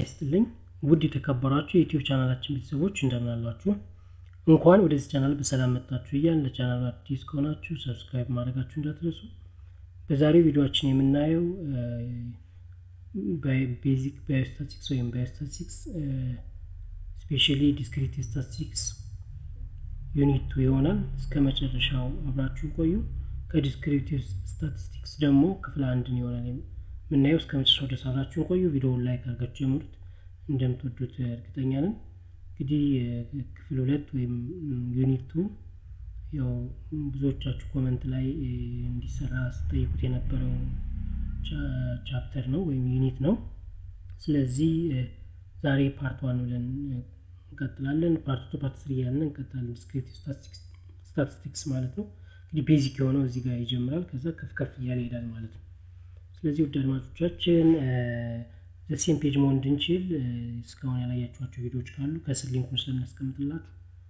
ይስጥልኝ ውድ የተከበራችሁ የዩቲዩብ ቻናላችን ቤተሰቦች እንደምን አላችሁ? እንኳን ወደዚህ ቻናል በሰላም መጣችሁ እያልን ለቻናሉ አዲስ ከሆናችሁ ሰብስክራይብ ማድረጋችሁ እንዳትረሱ። በዛሬው ቪዲዮችን የምናየው ቤዚክ ባዮስታቲክስ ወይም ባዮስታቲክስ ስፔሻሊ ዲስክሪት ስታቲስቲክስ ዩኒት ቱ ይሆናል። እስከ መጨረሻው አብራችሁ ቆዩ። ከዲስክሪቲቭ ስታቲስቲክስ ደግሞ ክፍል አንድን ይሆናል የምናየው። እስከ መጨረሻው ድረስ አብራችሁን ቆዩ። ቪዲዮውን ላይክ አድርጋችሁ ጀምሩት፣ እንደምትወዱት እርግጠኛ ነን። እንግዲህ ክፍል ሁለት ወይም ዩኒት ቱ ያው ብዙዎቻችሁ ኮመንት ላይ እንዲሰራ ስጠይቁት የነበረው ቻፕተር ነው ወይም ዩኒት ነው። ስለዚህ ዛሬ ፓርት ዋን ብለን እንቀጥላለን። ፓርት ቱ ፓርት ስሪ እያልን እንቀጥላለን። ዲስክሪቲቭ ስታቲስቲክስ ማለት ነው። እንግዲህ ቤዚክ የሆነው እዚህ ጋር ይጀምራል፣ ከዛ ከፍ ከፍ እያለ ይሄዳል ማለት ነው። ስለዚህ ውድ አድማጮቻችን ዘሴም ፔጅ መሆን እንድንችል እስካሁን ያላያችኋቸው ቪዲዮዎች ካሉ ከስር ሊንኩን ስለምናስቀምጥላችሁ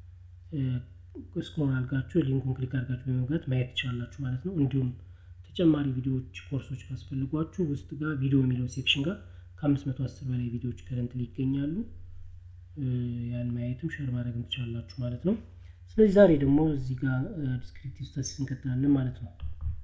ስክሮል አድርጋችሁ ሊንኩን ክሊክ አድርጋችሁ በመግባት ማየት ትችላላችሁ ማለት ነው። እንዲሁም ተጨማሪ ቪዲዮዎች ኮርሶች ካስፈልጓችሁ ውስጥ ጋር ቪዲዮ የሚለው ሴክሽን ጋር ከአምስት መቶ አስር በላይ ቪዲዮዎች ከረንት ይገኛሉ። ያን ማየትም ሸር ማድረግም ትችላላችሁ ማለት ነው። ስለዚህ ዛሬ ደግሞ እዚህ ጋር ዲስክሪፕቲቭ ስታቲስቲክስ እንቀጥላለን ማለት ነው።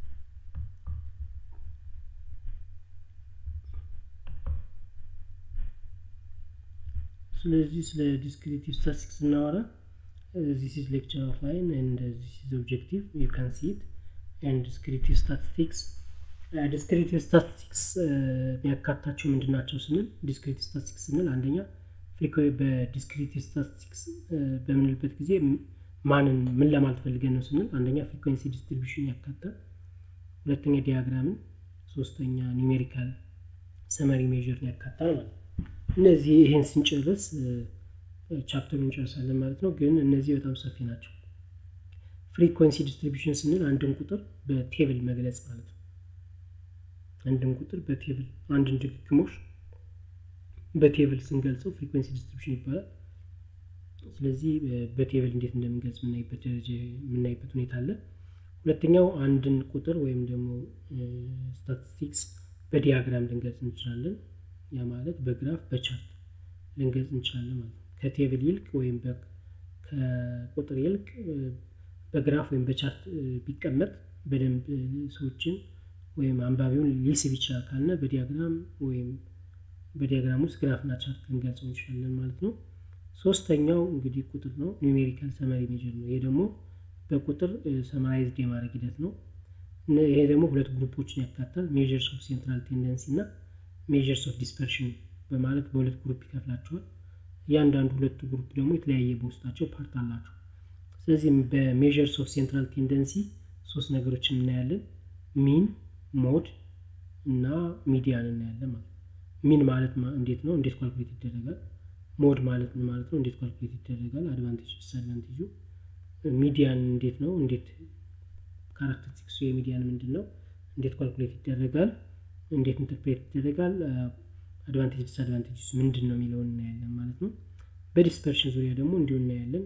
ስለዚህ ስለ ዲስክሪቲቭ ስታቲስቲክስ ስናወራ ዚስ ኢዝ ሌክቸር ኦፍ ላይን ኤንድ ዚስ ኢዝ ኦብጀክቲቭ ዩ ካን ሲ ኢት ኤንድ ዲስክሪቲቭ ስታቲስቲክስ ዲስክሪቲቭ ስታቲስቲክስ የሚያካታቸው ምንድን ናቸው ስንል ዲስክሪቲቭ ስታቲስቲክስ ስንል አንደኛ በዲስክሪቲቭ ስታቲስቲክስ በምንልበት ጊዜ ማንን ምን ለማለት ፈልገን ነው ስንል አንደኛ ፍሪኩዌንሲ ዲስትሪቢሽን ያካታል፣ ሁለተኛ ዲያግራምን፣ ሶስተኛ ኒሜሪካል ሰመሪ ሜዥርን ያካታል ማለት ነው። እነዚህ ይሄን ስንጨርስ ቻፕተሩን እንጨርሳለን ማለት ነው። ግን እነዚህ በጣም ሰፊ ናቸው። ፍሪኩዌንሲ ዲስትሪቢሽን ስንል አንድን ቁጥር በቴብል መግለጽ ማለት ነው። አንድን ቁጥር በቴብል አንድን ድግግሞሽ በቴብል ስንገልጸው ፍሪኩዌንሲ ዲስትሪቢሽን ይባላል። ስለዚህ በቴብል እንዴት እንደምንገልጽ የምናይበት ደረጃ የምናይበት ሁኔታ አለ። ሁለተኛው አንድን ቁጥር ወይም ደግሞ ስታቲስቲክስ በዲያግራም ልንገልጽ እንችላለን። ያ ማለት በግራፍ በቻርት ልንገልጽ እንችላለን ማለት ነው። ከቴብል ይልቅ ወይም ከቁጥር ይልቅ በግራፍ ወይም በቻርት ቢቀመጥ በደንብ ሰዎችን ወይም አንባቢውን ሊስብ ይችላል ካልነ በዲያግራም ወይም በዲያግራም ውስጥ ግራፍና ቻርት ልንገልጸው እንችላለን ማለት ነው። ሶስተኛው እንግዲህ ቁጥር ነው። ኒሜሪካል ሰመሪ ሜጀር ነው። ይሄ ደግሞ በቁጥር ሰማራይዝድ የማድረግ ሂደት ነው። ይሄ ደግሞ ሁለት ግሩፖችን ያካታል። ሜጀርስ ኦፍ ሴንትራል ቴንደንሲ እና ሜጀርስ ኦፍ ዲስፐርሽን በማለት በሁለት ግሩፕ ይከፍላቸዋል። እያንዳንዱ ሁለቱ ግሩፕ ደግሞ የተለያየ በውስጣቸው ፓርት አላቸው። ስለዚህ በሜጀርስ ኦፍ ሴንትራል ቴንደንሲ ሶስት ነገሮችን እናያለን። ሚን፣ ሞድ እና ሚዲያን እናያለን ማለት ነው። ሚን ማለት እንዴት ነው? እንዴት ኳልኩሌት ይደረጋል? ሞድ ማለት ምን ማለት ነው? እንዴት ኳልኩሌት ይደረጋል? አድቫንቴጅ ዲስአድቫንቴጁ። ሚዲያን እንዴት ነው? እንዴት ካራክተሪስቲክሱ የሚዲያን ምንድን ነው? እንዴት ኳልኩሌት ይደረጋል? እንዴት ኢንተርፕሬት ይደረጋል? አድቫንቴጅ ዲስአድቫንቴጅስ ምንድን ነው የሚለውን እናያለን ማለት ነው። በዲስፐርሽን ዙሪያ ደግሞ እንዲሁ እናያለን።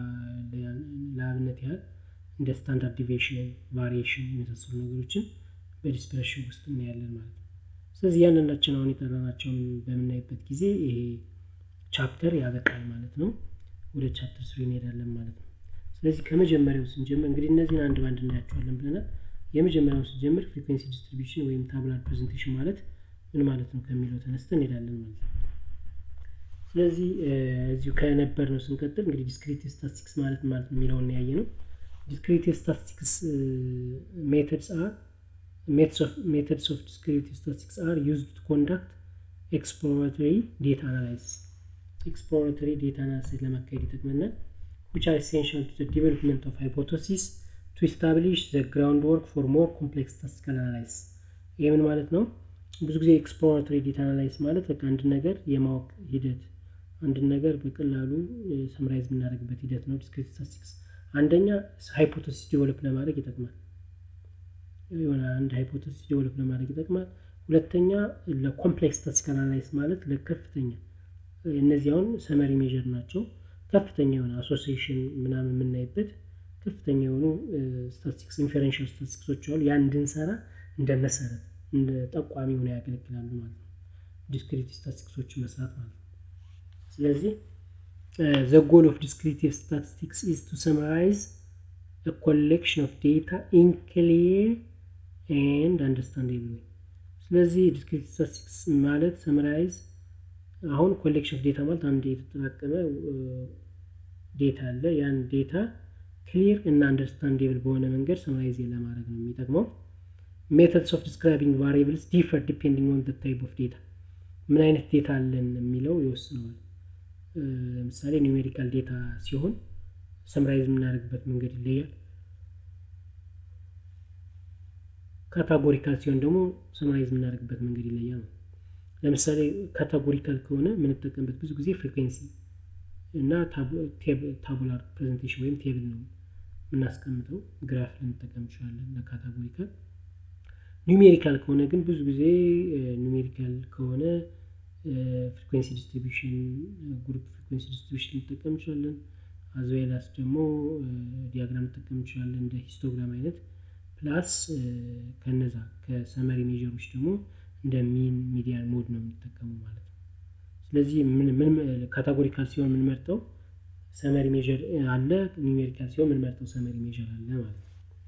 ለአብነት ያህል እንደ ስታንዳርድ ዲቪዬሽን፣ ቫሪዬሽን የመሳሰሉ ነገሮችን በዲስፐርሽን ውስጥ እናያለን ማለት ነው። ስለዚህ እያንዳንዳችን አሁን የጠራናቸውን በምናይበት ጊዜ ይሄ ቻፕተር ያበቃል ማለት ነው። ወደ ቻፕተር ስሪ እንሄዳለን ማለት ነው። ስለዚህ ከመጀመሪያው ስንጀምር እንግዲህ እነዚህን አንድ ባንድ እናያቸዋለን ብለናል። የመጀመሪያውን ስንጀምር ፍሪኩዌንሲ ዲስትሪቢዩሽን ወይም ታብላር ፕሬዘንቴሽን ማለት ምን ማለት ነው ከሚለው ተነስተን እንሄዳለን ማለት ነው። ስለዚህ እዚሁ ከነበር ነው ስንቀጥል እንግዲህ ዲስክሪቲቭ ስታቲስቲክስ ማለት ማለት ነው የሚለውን ያየ ነው። ዲስክሪቲቭ ስታቲስቲክስ ሜተድስ አር ሜተድስ ኦፍ ዲስክሪቲቭ ስታቲስቲክስ አር ዩዝድ ቱ ኮንዳክት ኤክስፕሎራቶሪ ዴታ አናላይሲስ ኤክስፕሎራቶሪ ዴታ አናላይሲስ ለማካሄድ ይጠቅመናል which are essential to the development of hypothesis to establish the groundwork for more complex statistical analysis ይህ ምን ማለት ነው? ብዙ ጊዜ ኤክስፕሎራቶሪ ዴታ አናላይስ ማለት በቃ አንድ ነገር የማወቅ ሂደት አንድን ነገር በቀላሉ ሰምራይዝ የምናደርግበት ሂደት ነው። ዲስክሪቲቭ ስታቲስቲክስ አንደኛ ሃይፖቴሲስ ዲቨሎፕ ለማድረግ ይጠቅማል። የሆነ አንድ ሃይፖቴሲስ ዲቨሎፕ ለማድረግ ይጠቅማል። ሁለተኛ ለኮምፕሌክስ ስታቲስቲካል አናላይስ ማለት ለከፍተኛ እነዚህ አሁን ሰመሪ ሜዥር ናቸው። ከፍተኛ የሆነ አሶሲዬሽን ምናምን የምናይበት ከፍተኛ የሆኑ ስታቲስቲክስ ኢንፌረንሻል ስታቲስቲክሶች አሉ። ያን እንድንሰራ እንደ መሰረት እንደ ጠቋሚ ሆነ ያገለግላሉ ማለት ነው። ዲስክሪቲቭ ስታቲስቲክሶችን መስራት ማለት ነው ስለዚህ ዘ ጎል ኦፍ ዲስክሪቲቭ ስታቲስቲክስ ኢዝ ቱ ሰማራይዝ ኮሌክሽን ኦፍ ዴታ ኢን ክሊር ኤንድ አንደርስታንዴብል ወይ ስለዚህ ዲስክሪቲቭ ስታቲስቲክስ ማለት ሰማራይዝ አሁን ኮሌክሽን ኦፍ ዴታ ማለት አንድ የተጠራቀመ ዴታ አለ ያን ዴታ ክሊር እና አንደርስታንዴብል በሆነ መንገድ ሰማራይዝ ለማድረግ ነው የሚጠቅመው ሜተድስ ኦፍ ዲስክራይቢንግ ቫሪብልስ ዲፈር ዲፔንዲንግ ኦን ታይፕ ኦፍ ዴታ ምን አይነት ዴታ አለን የሚለው ይወስነዋል ለምሳሌ ኒሜሪካል ዴታ ሲሆን ሰምራይዝ የምናደርግበት መንገድ ይለያል ካታጎሪካል ሲሆን ደግሞ ሰምራይዝ የምናደርግበት መንገድ ይለያል ነው ለምሳሌ ካታጎሪካል ከሆነ የምንጠቀምበት ብዙ ጊዜ ፍሪኩንሲ እና ታቡላር ፕሬዘንቴሽን ወይም ቴብል ነው የምናስቀምጠው ግራፍ ልንጠቀም እንችላለን ለካታጎሪካል ኒሜሪካል ከሆነ ግን ብዙ ጊዜ ኒሜሪካል ከሆነ ፍሪኩንሲ ዲስትሪቢሽን ግሩፕ ፍሪኩንሲ ዲስትሪቢሽን ልንጠቀም እንችላለን አዝዌላስ ደግሞ ዲያግራም ልንጠቀም እንችላለን እንደ ሂስቶግራም አይነት ፕላስ ከነዛ ከሰመሪ ሜጀሮች ደግሞ እንደ ሚን ሚዲያን ሞድ ነው የሚጠቀሙ ማለት ነው ስለዚህ ምን ካታጎሪካል ሲሆን የምንመርጠው ሰመሪ ሜጀር አለ ኒሜሪካል ሲሆን የምንመርጠው ሰመሪ ሜጀር አለ ማለት ነው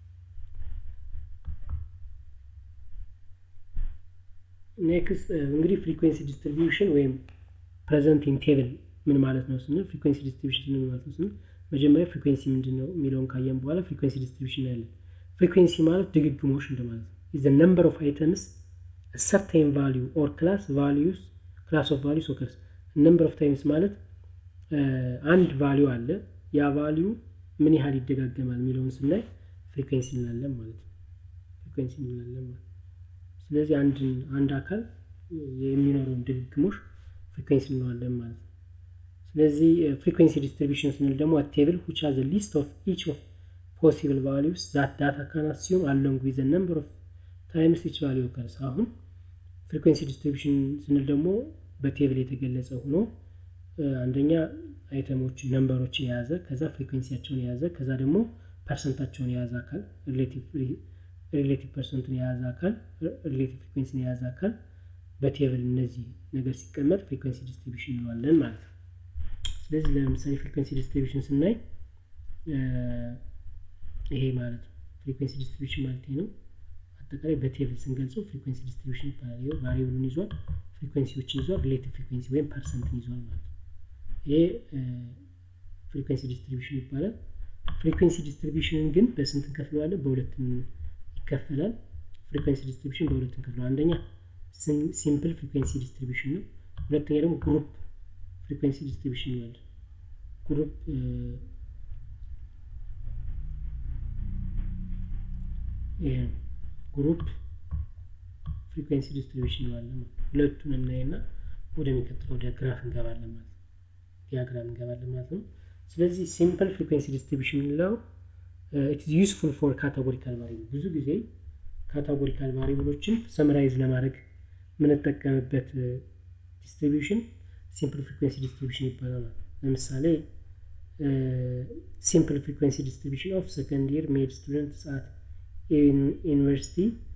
ኔክስት እንግዲህ ፍሪኩንሲ ዲስትሪቢዩሽን ወይም ፕሬዘንት ኢን ቴብል ምን ማለት ነው ስንል ፍሪኩንሲ ዲስትሪቢዩሽን ምን ማለት ነው ስንል መጀመሪያ ፍሪኩንሲ ምንድን ነው የሚለውን ካየን በኋላ ፍሪኩንሲ ዲስትሪቢዩሽን ያለን ፍሪኩንሲ ማለት ድግግሞሽ እንደማለት ነው ኢዝ ነምበር ኦፍ አይተምስ ሰርቴን ቫሊዩ ኦር ክላስ ቫሊዩስ ክላስ ኦፍ ቫሊዩስ ኦከርስ ነምበር ኦፍ ታይምስ ማለት አንድ ቫሊዩ አለ ያ ቫሊዩ ምን ያህል ይደጋገማል የሚለውን ስናይ ፍሪኩንሲ እንላለን ማለት ነው ፍሪኩንሲ እንላለን ማለት ስለዚህ አንድ አካል የሚኖረውን ድግግሞሽ ፍሪኩንሲ እንለዋለን ማለት ነው ስለዚህ ፍሪኩንሲ ዲስትሪቢሽን ስንል ደግሞ ቴብል which has a list of each of possible values that data can assume along with the number of times each value occurs አሁን ፍሪኩንሲ ዲስትሪቢሽን ስንል ደግሞ በቴብል የተገለጸ ሆኖ አንደኛ አይተሞች ነምበሮችን የያዘ ከዛ ፍሪኩንሲያቸውን የያዘ ከዛ ደግሞ ፐርሰንታቸውን የያዘ አካል ሪሌቲቭ ፐርሰንቱን የያዘ አካል ሪሌቲቭ ፍሪኩንሲን የያዘ አካል በቴብል እነዚህ ነገር ሲቀመጥ ፍሪኩንሲ ዲስትሪቢሽን እንለዋለን ማለት ነው ስለዚህ ለምሳሌ ፍሪኩንሲ ዲስትሪቢሽን ስናይ ይሄ ማለት ነው ፍሪኩንሲ ዲስትሪቢሽን ማለት ነው አጠቃላይ በቴብል ስንገልጸው ፍሪኩንሲ ዲስትሪቢሽን ይባላል ቫሪብሉን ይዟል ፍሪኩንሲዎችን ይዟል ሪሌቲቭ ፍሪኩንሲ ወይም ፐርሰንትን ይዟል ማለት ነው ይሄ ፍሪኩንሲ ዲስትሪቢሽን ይባላል ፍሪኩንሲ ዲስትሪቢሽንን ግን በስንት እንከፍለዋለን በሁለት ይከፈላል ፍሪኩንሲ ዲስትሪቢሽን በሁለት እንከፍለዋል አንደኛ ሲምፕል ፍሪኩንሲ ዲስትሪቢሽን ነው ሁለተኛ ደግሞ ግሩፕ ፍሪኩንሲ ዲስትሪቢሽን ይላል ግሩፕ ግሩፕ ፍሪኩንሲ ዲስትሪቢሽን ይላለን ሁለቱን እናይና ወደሚቀጥለው ወደ ግራፍ እንገባለን ማለት ዲያግራም እንገባለን ማለት ነው ስለዚህ ሲምፕል ፍሪኩንሲ ዲስትሪቢሽን የምንለው ኢትስ ዩስፉል ፎር ካታጎሪካል ቫሪብል ብዙ ጊዜ ካታጎሪካል ቫሪብሎችን ሰምራይዝ ለማድረግ የምንጠቀምበት ዲስትሪቢሽን ሲምፕል ፍሪኩንሲ ዲስትሪቢሽን ይባላል ለምሳሌ ሲምፕል ፍሪኩንሲ ዲስትሪቢሽን ኦፍ ሰከንድ ይር ሜድ ስቱደንት አት ዩኒቨርሲቲ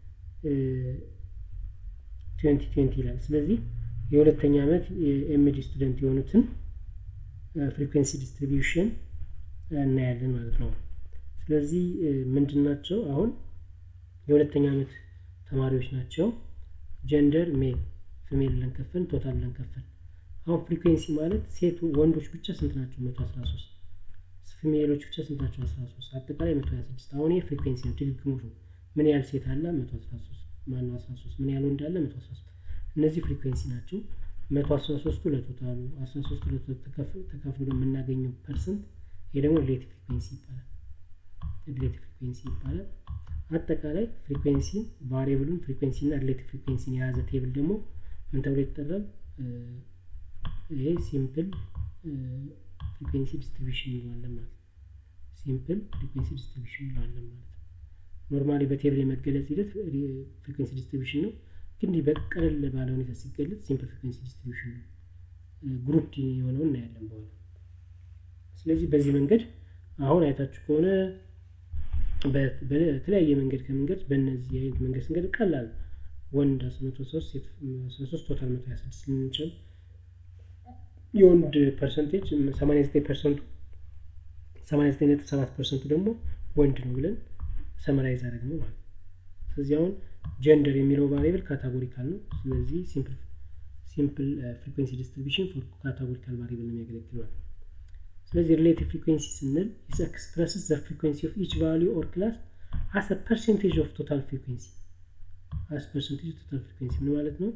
2020 ይላል ስለዚህ የሁለተኛ ዓመት የኤምዲ ስቱደንት የሆኑትን ፍሪኩንሲ ዲስትሪቢዩሽን እናያለን ማለት ነው ስለዚህ ምንድን ናቸው አሁን የሁለተኛ ዓመት ተማሪዎች ናቸው ጀንደር ሜል ፊሜል ብለን ከፈል ቶታል ብለን ከፈል አሁን ፍሪኩንሲ ማለት ሴት ወንዶች ብቻ ስንት ናቸው መቶ አስራ ሶስት ፊሜሎች ብቻ ስንት ናቸው አስራ ሶስት አጠቃላይ መቶ ሀያ ስድስት አሁን ይህ ፍሪኩንሲ ነው ድግግሞሽ ነው ምን ያህል ሴት አለ መቶ አስራ ሶስት ማነው አስራ ሶስት ምን ያህል ወንድ አለ መቶ አስራ ሶስት እነዚህ ፍሪኩንሲ ናቸው መቶ አስራ ሶስቱ ለቶታሉ አስራ ሶስቱ ተካፍሎ የምናገኘው ፐርሰንት ይሄ ደግሞ ሪሌቲቭ ፍሪኩንሲ ይባላል ሪሌቲቭ ፍሪኩንሲ ይባላል አጠቃላይ ፍሪኩንሲ ቫሪብሉን ፍሪኩንሲ እና ሪሌቲቭ ፍሪኩንሲን የያዘ ቴብል ደግሞ ምን ተብሎ ይጠራል ይሄ ሲምፕል ፍሪኩንሲ ዲስትሪቢሽን እንለዋለን ማለት ሲምፕል ፍሪኩንሲ ዲስትሪቢሽን እንለዋለን ማለት ኖርማሊ በቴብል የመገለጽ ሂደት ፍሪኩንሲ ዲስትሪቢሽን ነው ግን በቀለል ባለ ሁኔታ ሲገለጽ ሲምፕል ፍሪኩንሲ ዲስትሪቢሽን ነው ግሩፕ የሆነው እናያለን በኋላ ስለዚህ በዚህ መንገድ አሁን አይታችሁ ከሆነ በተለያየ መንገድ ከመንገድ በእነዚህ አይነት መንገድ ስንገድ ቀላል ወንድ 103 ሴት 13 ቶታል 126 ልንችል የወንድ ፐርሰንቴጅ 89 ፐርሰንቱ 89.7 ፐርሰንቱ ደግሞ ወንድ ነው ብለን ሰመራይዝ አድረግ ነው ማለት ነው ስለዚህ አሁን ጀንደር የሚለው ቫሪብል ካታጎሪካል ነው ስለዚህ ሲምፕል ሲምፕል ፍሪኩንሲ ዲስትሪቢሽን ፎር ካታጎሪካል ቫሪብል ነው የሚያገለግል ማለት ስለዚህ ሪሌቲቭ ፍሪኩንሲ ስንል ኢስ ኤክስፕረስስ ዘ ፍሪኩንሲ ኦፍ ኢች ቫሊዩ ኦር ክላስ አስ ፐርሰንቴጅ ኦፍ ቶታል ፍሪኩንሲ አስ ፐርሰንቴጅ ኦፍ ቶታል ፍሪኩንሲ ምን ማለት ነው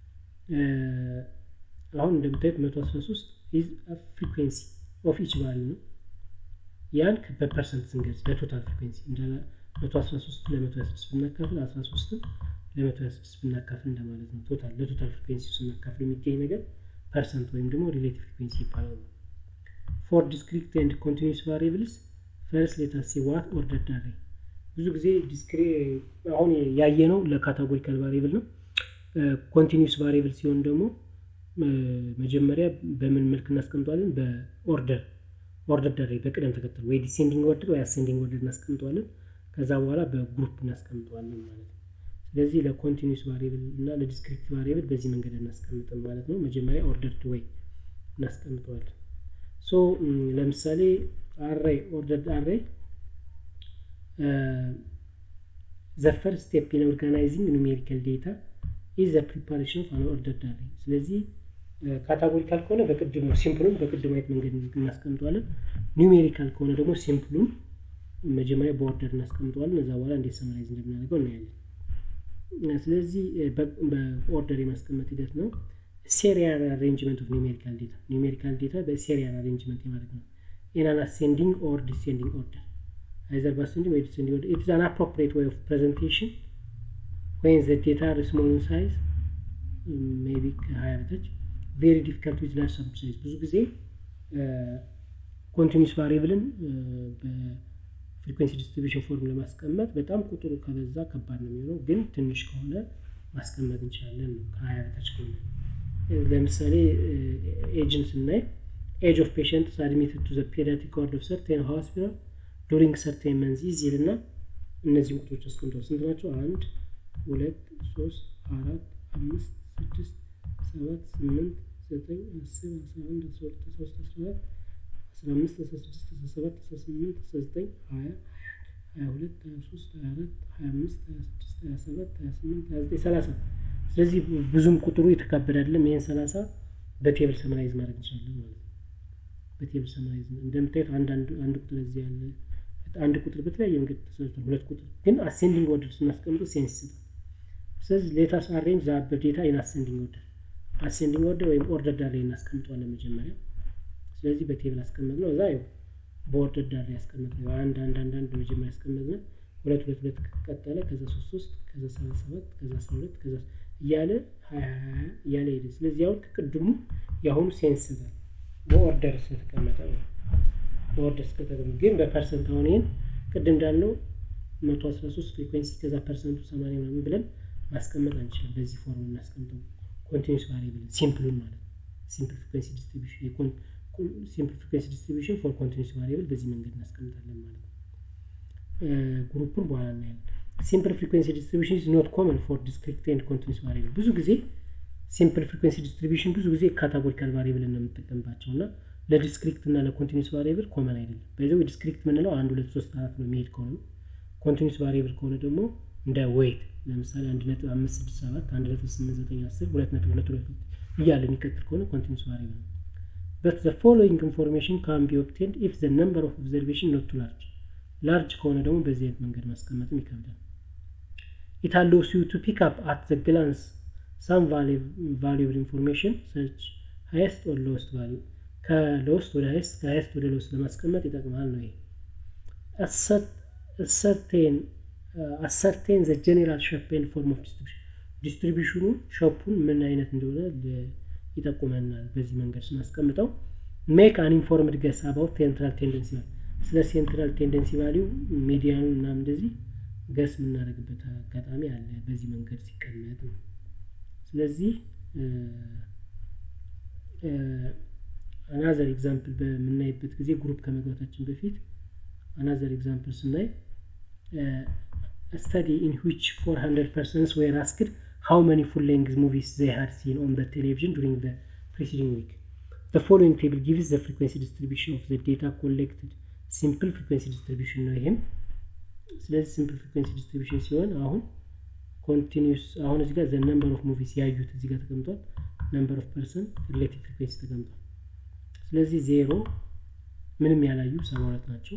አሁን እንደምታዩት 113 ኢዝ ፍሪኩንሲ ኦፍ ኢች ቫሊዩ ነው ያን በፐርሰንት ስንገልጽ ለቶታል ፍሪኩንሲ እንዳለ 113 ለ126 ብናካፍል 13 ለ126 ብናካፍል እንደማለት ነው ቶታል ለቶታል ፍሪኩንሲ ስናካፍል የሚገኝ ነገር ፐርሰንት ወይም ደግሞ ሪሌቲቭ ፍሪኩንሲ ይባላል ፎር ዲስክሪት ኤንድ ኮንቲኒስ ቫሪብልስ ፈርስ ሌታሲ ዋት ኦርደር ዳሬ ብዙ ጊዜ አሁን ያየ ነው ለካታጎሪካል ቫሪብል ነው ኮንቲኒስ ቫሪብል ሲሆን ደግሞ መጀመሪያ በምን መልክ እናስቀምጠዋለን በኦርደር ኦርደር ዳሬ በቅደም ተከተል ወይ ዲሴንዲንግ ኦርደር ወይ አሴንዲንግ ኦርደር እናስቀምጠዋለን ከዛ በኋላ በግሩፕ እናስቀምጠዋለን ማለት ነው ስለዚህ ለኮንቲኒስ ቫሪብል እና ለዲስክሪት ቫሪብል በዚህ መንገድ እናስቀምጥም ማለት ነው መጀመሪያ ኦርደርድ ወይ እናስቀምጠዋለን ሶ ለምሳሌ አሬይ ኦርደርድ አሬይ ዘ ፈርስት ስቴፕ ኢን ኦርጋናይዚንግ ኑሜሪካል ዴታ ኢዝ ዘ ፕሪፓሬሽን ኦፍ አን ኦርደርድ አሬይ ስለዚህ ካታጎሪካል ከሆነ በቅድሙ ሲምፕሉን በቅድሙ አይነት መንገድ እናስቀምጠዋለን ኒሜሪካል ከሆነ ደግሞ ሲምፕሉን መጀመሪያ በኦርደር እናስቀምጠዋለን እዛ በኋላ እንዴት ሰመራይዝ እንደምናደርገው እናያለን ስለዚህ በኦርደር የማስቀመጥ ሂደት ነው ሴሪያል አሬንጅመንት ኦፍ ኒሜሪካል ዴታ ኒሜሪካል ዴታ በሴሪያል አሬንጅመንት የማድረግ ነው ኢን አን አሴንዲንግ ኦር ዲሴንዲንግ ኦርደር either by ascending or descending order. It is an appropriate way of presentation when the data are small in size, maybe higher touch, very difficult with large sample size. ብዙ ጊዜ ኮንቲኒስ ቫሪብልን በፍሪኩንሲ ዲስትሪቢሽን ፎርም ለማስቀመጥ በጣም ቁጥሩ ከበዛ ከባድ ነው የሚሆነው ግን ትንሽ ከሆነ ማስቀመጥ እንችላለን ነው ከሀያ በታች ከሆነ ለምሳሌ ኤጅን ስናይ ኤጅ ኦፍ ፔሽንት አድሚትድ ቱ ዘ ፔዲያትሪክ ዋርድ ኦፍ ሰርቴን ሆስፒታል ዱሪንግ ሰርቴን መንዚዝ ይልና እነዚህ ቁጥሮች አስቀምጧል ስንት ናቸው አንድ ሁለት ሶስት አራት አምስት ስድስት ሰባት ስምንት ዘጠኝ አስር አስራ አንድ አስራ ሁለት አስራ ሶስት አስራ አራት አስራ አምስት አስራ ስድስት አስራ ሰባት አስራ ስምንት አስራ ዘጠኝ ሀያ ሀያ ሁለት ሀያ ሶስት ሀያ አራት ሀያ አምስት ሀያ ስድስት ሀያ ሰባት ሀያ ስምንት ሀያ ዘጠኝ ሰላሳ ስለዚህ ብዙም ቁጥሩ የተካበደ አይደለም ይህን ሰላሳ በቴብል ሰመራይዝ ማድረግ እንችላለን ማለት ነው በቴብል ሰመራይዝ እንደምታዩት አንድ ቁጥር እዚህ ያለ አንድ ቁጥር በተለያየ መንገድ ተሰርቷል ሁለት ቁጥር ግን አሴንዲንግ ኦርደር ስናስቀምጠው ሴንስ ይሰጣል ስለዚህ ሌታስ አሬንጅ ዛበር ዴታ ኢን አሴንዲንግ ኦርደር አሴንዲንግ ኦርደር ወይም ኦርደር ዳር ላይ እናስቀምጠዋለን መጀመሪያ ስለዚህ በቴብል አስቀመጥ ነው እዛ ያው በኦርደር ዳር ላይ ያስቀመጥ ነው አንድ አንድ አንድ አንድ በመጀመሪያ ያስቀመጥ ነው ሁለት ሁለት ሁለት ቀጠለ ከዛ ሶስት ሶስት ከዛ ሰባት ሰባት ከዛ አስራ ሁለት ከዛ እያለ ሀያ ሀያ እያለ ሄደ ስለዚህ አሁን ከቅድሙ የአሁኑ ሴንስ ይሰጣል በኦርደር ስለተቀመጠ ነው በኦርደር እስከተገኙ ግን በፐርሰንት አሁን ይህን ቅድም እንዳልነው መቶ አስራ ሶስት ፍሪኩንሲ ከዛ ፐርሰንቱ ሰማንያ ምናምን ብለን ማስቀመጥ አንችልም በዚህ ፎርም እናስቀምጠው ኮንቲኒስ ቫሪብል ሲምፕሉን ማለት ሲምፕል ፍሪኩንሲ ዲስትሪቢሽን ሲምፕል ፍሪኩንሲ ዲስትሪቢሽን ፎር ኮንቲኒስ ቫሪብል በዚህ መንገድ እናስቀምጣለን ማለት ነው ግሩፑን በኋላ እናያለን ሲምፕል ፍሪኩንሲ ዲስትሪቢሽን ኢዝ ኖት ኮመን ፎር ዲስክሪት ኤንድ ኮንቲኒስ ቫሪብል ብዙ ጊዜ ሲምፕል ፍሪኩንሲ ዲስትሪቢሽን ብዙ ጊዜ ካታጎሪካል ቫሪብል ነው የምንጠቀምባቸው እና ለዲስክሪክት እና ለኮንቲኒስ ቫሪብል ኮመን አይደለም በዚህ ዲስክሪክት የምንለው አንድ ሁለት ሶስት አራት ነው የሚሄድ ከሆነ ኮንቲኒስ ቫሪብል ከሆነ ደግሞ እንደ ዌይት ለምሳሌ አንድ ነጥብ አምስት ስድስት ሰባት አንድ ነጥብ ስምንት ዘጠኝ አስር ሁለት ነጥብ ሁለት ሁለት እያለ የሚቀጥል ከሆነ ኮንቲኒስ ቫሪብል ነው በት ዘ ፎሎዊንግ ኢንፎርሜሽን ካን ቢ ኦብቴንድ ኢፍ ዘ ነምበር ኦፍ ኦብዘርቬሽን ኖት ቱ ላርጅ ላርጅ ከሆነ ደግሞ በዚህ አይነት መንገድ ማስቀመጥም ይከብዳል ኢት አሎውስ ዩ ቱ ፒክ አፕ አት ዘ ግላንስ ሳም ቫሉብል ኢንፎርሜሽን ሰች ሃይስት ኦር ሎስት ቫሊዩ ከሎስት ወደ ሃይስት ከሃይስት ወደ ሎስት ለማስቀመጥ ይጠቅማል ነው ይሄ አሰርቴን ዘ ጀኔራል ሸፕ ኤንድ ፎርም ኦፍ ዲስትሪቢሽን ዲስትሪቢሽኑ ሸፑን ምን አይነት እንደሆነ ይጠቁመናል በዚህ መንገድ ስናስቀምጠው ሜክ አን ኢንፎርምድ ገስ አባውት ሴንትራል ቴንደንሲ ቫሊዩ ስለ ሴንትራል ቴንደንሲ ቫሊዩ ሚዲያኑ እና እንደዚህ ገስ የምናደርግበት አጋጣሚ አለ በዚህ መንገድ ሲቀመጥ ነው ስለዚህ አናዘር ኤግዛምፕል በምናይበት ጊዜ ግሩፕ ከመግባታችን በፊት አናዘር ኤግዛምፕል ስናይ ስተዲ ኢን ዊች 400 ፐርሰንስ ዌር አስክድ how many full length movies they had seen on the television during the preceding week the following table gives the frequency distribution of the data collected simple frequency distribution ነው ይሄም ስለዚህ ሲምፕል ፍሪኩንሲ ዲስትሪቢሽን ሲሆን አሁን ኮንቲኒስ አሁን እዚህ ጋር ዘ ነምበር ኦፍ ሙቪስ ያዩት እዚህ ጋር ተቀምጧል ነምበር ኦፍ ፐርሰን ሪሌቲቭ ፍሪኩንሲ ተቀምጧል ስለዚህ ዜሮ ምንም ያላዩ ሰባ ሁለት ናቸው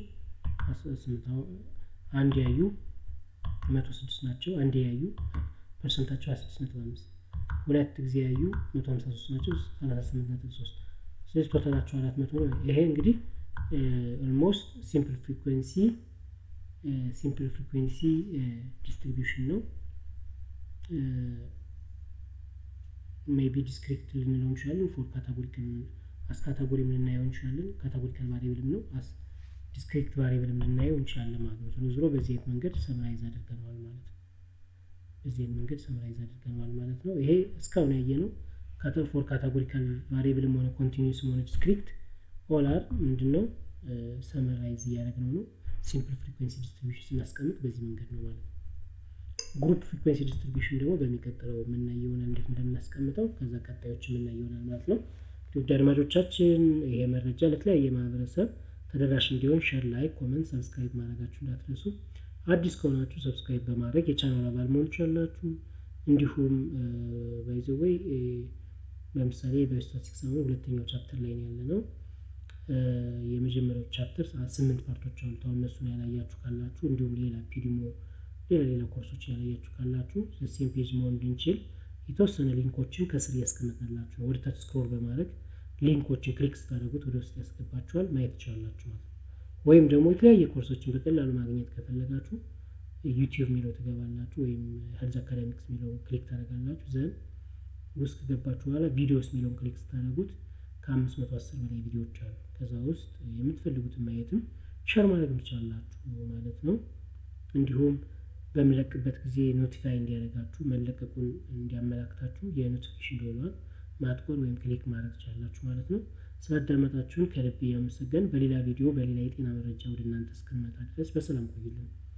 አንድ ያዩ መቶ ስድስት ናቸው አንድ ያዩ ፐርሰንታቸው ሀያ ስድስት ነጥብ አምስት ሁለት ጊዜ ያዩ መቶ ሀምሳ ሶስት ናቸው ሰላሳ ስምንት ነጥብ ሶስት ስለዚህ ቶታላቸው አራት መቶ ነው ይሄ እንግዲህ ኦልሞስት ሲምፕል ፍሪኩንሲ ሲምፕል ፍሪኩንሲ ዲስትሪቢዩሽን ነው ሜቢ ዲስክሪት ልንለው እንችላለን ፎር ካታጎሪክ አስ ካታጎሪ ልናየው እንችላለን ካታጎሪካል ቫሪብልም ነው አስ ዲስክሪት ቫሪብልም ልናየው እንችላለን ማለት ነው ዞሮ ዞሮ በዚህ አይነት መንገድ ሰምራይዝ አድርገነዋል ማለት ነው በዚህ አይነት መንገድ ሰምራይዝ አድርገነዋል ማለት ነው ይሄ እስካሁን ያየ ነው ፎር ካታጎሪካል ቫሪብልም ሆነ ኮንቲኒስም ሆነ ዲስክሪት ኦል አር ምንድነው ሰመራይዝ እያደረግነው ነው ሲምፕል ፍሪኩንሲ ዲስትሪቢሽን ስናስቀምጥ በዚህ መንገድ ነው ማለት ነው ግሩፕ ፍሪኩንሲ ዲስትሪቢሽን ደግሞ በሚቀጥለው የምናይ ይሆናል እንዴት እንደምናስቀምጠው ከዛ ቀጣዮች የምናይ ይሆናል ማለት ነው ውድ አድማጮቻችን ይሄ መረጃ ለተለያየ ማህበረሰብ ተደራሽ እንዲሆን ሸር ላይ ኮመንት ሰብስክራይብ ማድረጋችሁ እንዳትረሱ አዲስ ከሆናችሁ ሰብስክራይብ በማድረግ የቻናል አባል መሆን ትችላላችሁ እንዲሁም ባይዘወይ ለምሳሌ በስታቲስቲክስ አሁን ሁለተኛው ቻፕተር ላይ ነው ያለ ነው የመጀመሪያው ቻፕተር ስምንት ፓርቶች አሉት አሁን እነሱን ያላያችሁ ካላችሁ እንዲሁም ሌላ ፒዲሞ ሌላ ሌላ ኮርሶች ያላያችሁ ካላችሁ ሴም ፔጅ መሆን እንድንችል የተወሰነ ሊንኮችን ከስር ያስቀምጥላችሁ ነው ወደታች ስክሮል በማድረግ ሊንኮችን ክሊክ ስታደረጉት ወደ ውስጥ ያስገባችኋል ማየት ትችላላችሁ ማለት ወይም ደግሞ የተለያየ ኮርሶችን በቀላሉ ማግኘት ከፈለጋችሁ ዩቲዩብ የሚለው ትገባላችሁ ወይም ሄልዝ አካዳሚክስ የሚለውን ክሊክ ታደረጋላችሁ ዘን ውስጥ ከገባችሁ በኋላ ቪዲዮስ የሚለውን ክሊክ ስታደረጉት ከአምስት መቶ አስር በላይ ቪዲዮዎች አሉ ከዛ ውስጥ የምትፈልጉትን ማየትም ሸር ማድረግ ትችላላችሁ ማለት ነው እንዲሁም በምለቅበት ጊዜ ኖቲፋይ እንዲያደርጋችሁ መለቀቁን እንዲያመላክታችሁ የኖቲፊኬሽን ደወሏን ማጥቆር ወይም ክሊክ ማድረግ ትችላላችሁ ማለት ነው ስላዳመጣችሁን ከልብ እያመሰገን በሌላ ቪዲዮ በሌላ የጤና መረጃ ወደ እናንተ እስክንመጣ ድረስ በሰላም ቆዩልን